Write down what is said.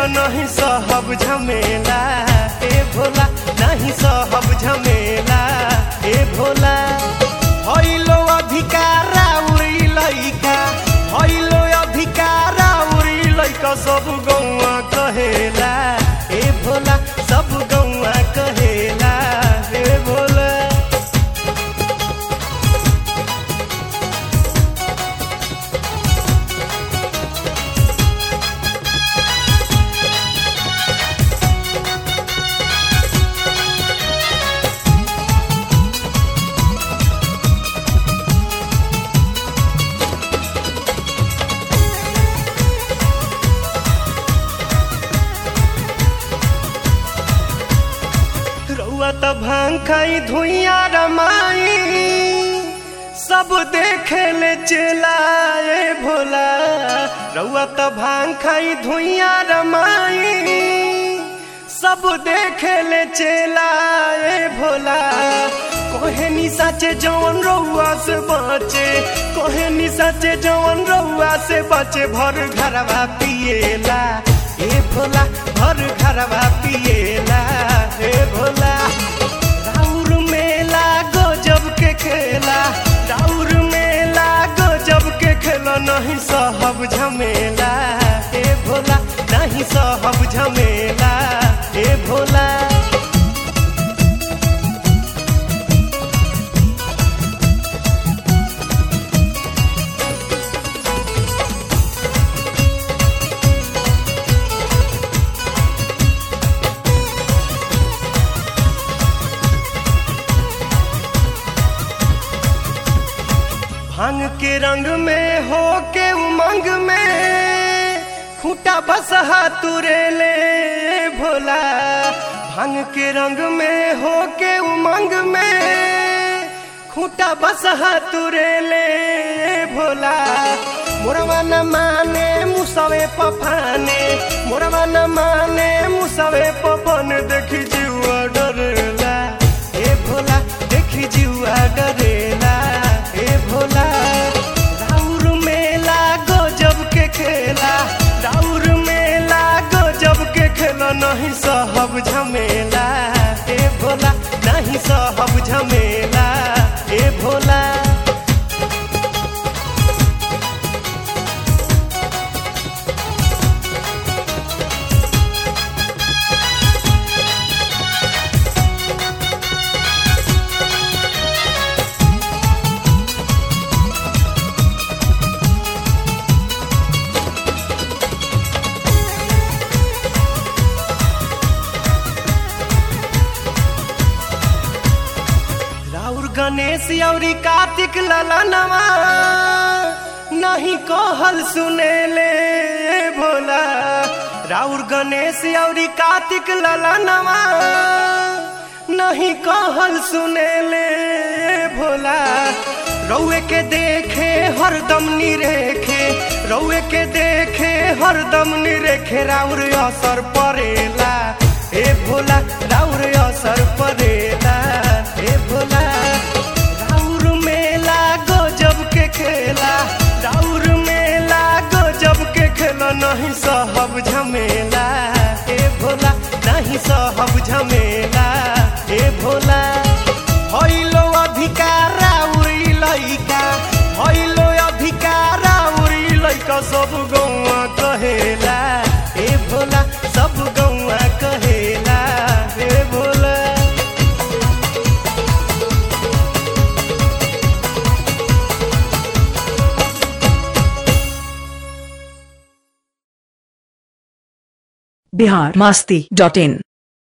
नहीं सहब झमेला ए भोला नहीं सहब झमेला ए भोला हइलो अधिकारा उड़ी लइका हइलो अधिकारा उड़ी लइका सब गौआ कहेला ए भोला सब गौआ कहेला ए भोला रउआ त भांग खाई धुइया रमाई सब देखे ले चलाए भोला रउआ त भांग खाई धुइया रमाई सब देखे ले चलाए भोला कोहे नि साचे जवन रउआ से बचे कोहे नि साचे जवन रउआ से बचे भर घरवा पिएला ए भोला भर घरवा पिएला ए भोला राउर मेला गजब के खेला राउर मेला गजब के खेला नहीं सहब झमेला ए भोला नहीं सहब झमेला ए भोला भांग के रंग में हो के उमंग में खूटा बसहा तुरे ले भोला भांग के रंग में हो के उमंग में खूटा बसहा तुरे ले भोला मोरवा न माने मुसवे पफाने मोरवा न माने मुसवे पफन देखी जीवा डरेला ए भोला देखी जीवा डरेला ए भोला राउर मेला गजब के खेला राउर मेला गजब के खेला नहीं सहब झमेला ए भोला नहीं सहब झमेला ए भोला राउर गणेश औरी कार्तिक ललनवा नहीं कहल सुनेले भोला राउर गणेश औरी कार्तिक ललनवा नहीं कहल सुनेले भोला रउए के देखे हरदम निरेखे रउए के देखे हरदम निरेखे राउर असर परेला ए भोला राउर असर परेला ए भोला राउर मेला गजब के खेला राउर मेला गजब के खेला नहीं सहब झमेला ए भोला नहीं सहब झमेला ए भोला हइलो अधिकारा उड़ी लइका हइलो अधिकारा उड़ी लइका सब गौआ कहेला ए भोला सब गौआ कहेला ए भोला बिहार मस्ती डॉट इन